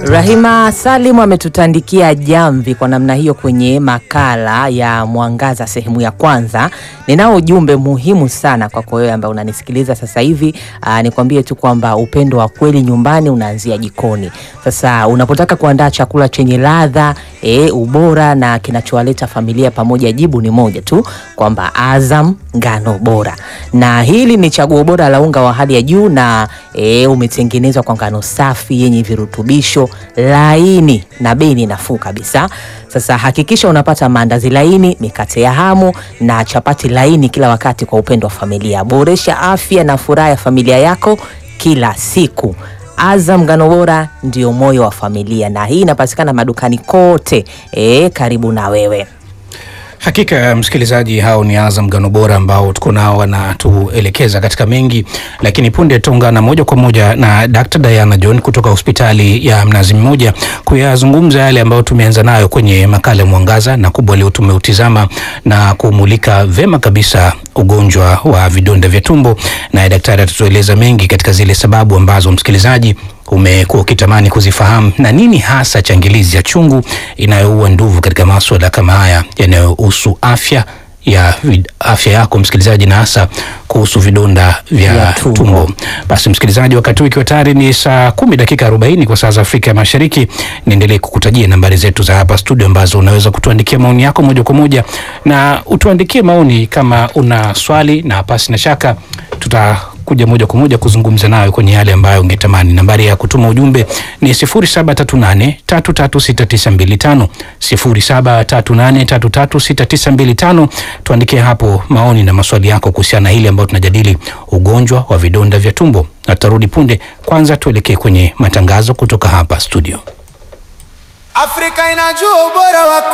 Rahima Salim ametutandikia jamvi kwa namna hiyo kwenye makala ya Mwangaza sehemu ya kwanza. Ninao ujumbe muhimu sana kwako wewe ambaye unanisikiliza sasa hivi. Aa, nikwambie tu kwamba upendo wa kweli nyumbani unaanzia jikoni. Sasa unapotaka kuandaa chakula chenye ladha e, ubora na kinachowaleta familia pamoja, jibu ni moja tu kwamba Azam ngano bora, na hili ni chaguo bora la unga wa hali ya juu na e, umetengenezwa kwa ngano safi yenye virutubisho laini na bei ni nafuu kabisa. Sasa hakikisha unapata maandazi laini, mikate ya hamu na chapati laini kila wakati kwa upendo wa familia. Boresha afya na furaha ya familia yako kila siku. Azam ngano bora ndio moyo wa familia, na hii inapatikana madukani kote e, karibu na wewe. Hakika msikilizaji, hao ni Azam ngano bora ambao tuko nao wanatuelekeza katika mengi, lakini punde tuungana moja kwa moja na Dr. Diana John kutoka hospitali ya Mnazi Mmoja kuyazungumza yale ambayo tumeanza nayo kwenye makala ya Mwangaza, na kubwa leo tumeutizama na kumulika vema kabisa ugonjwa wa vidonda vya tumbo, naye daktari atatueleza mengi katika zile sababu ambazo msikilizaji umekuwa ukitamani kuzifahamu na nini hasa changilizi ya chungu inayoua nduvu katika maswala kama haya yanayohusu afya ya vid- afya yako msikilizaji, na hasa kuhusu vidonda vya Vya tumbo. tumbo. Basi msikilizaji, wakati huu ikiwa tayari ni saa kumi dakika arobaini kwa saa za Afrika ya Mashariki, niendelee kukutajia nambari zetu za hapa studio ambazo unaweza kutuandikia maoni yako moja kwa moja, na utuandikie maoni kama una swali, na pasi na shaka tutakuja moja kwa moja kuzungumza nayo kwenye yale ambayo ungetamani. Nambari ya kutuma ujumbe ni 0738336925 0738336925. Tuandikie hapo maoni na maswali yako kuhusiana na hili ambayo tunajadili, ugonjwa wa vidonda vya tumbo, na tutarudi punde. Kwanza tuelekee kwenye matangazo kutoka hapa studio. Afrika inajua ubora wa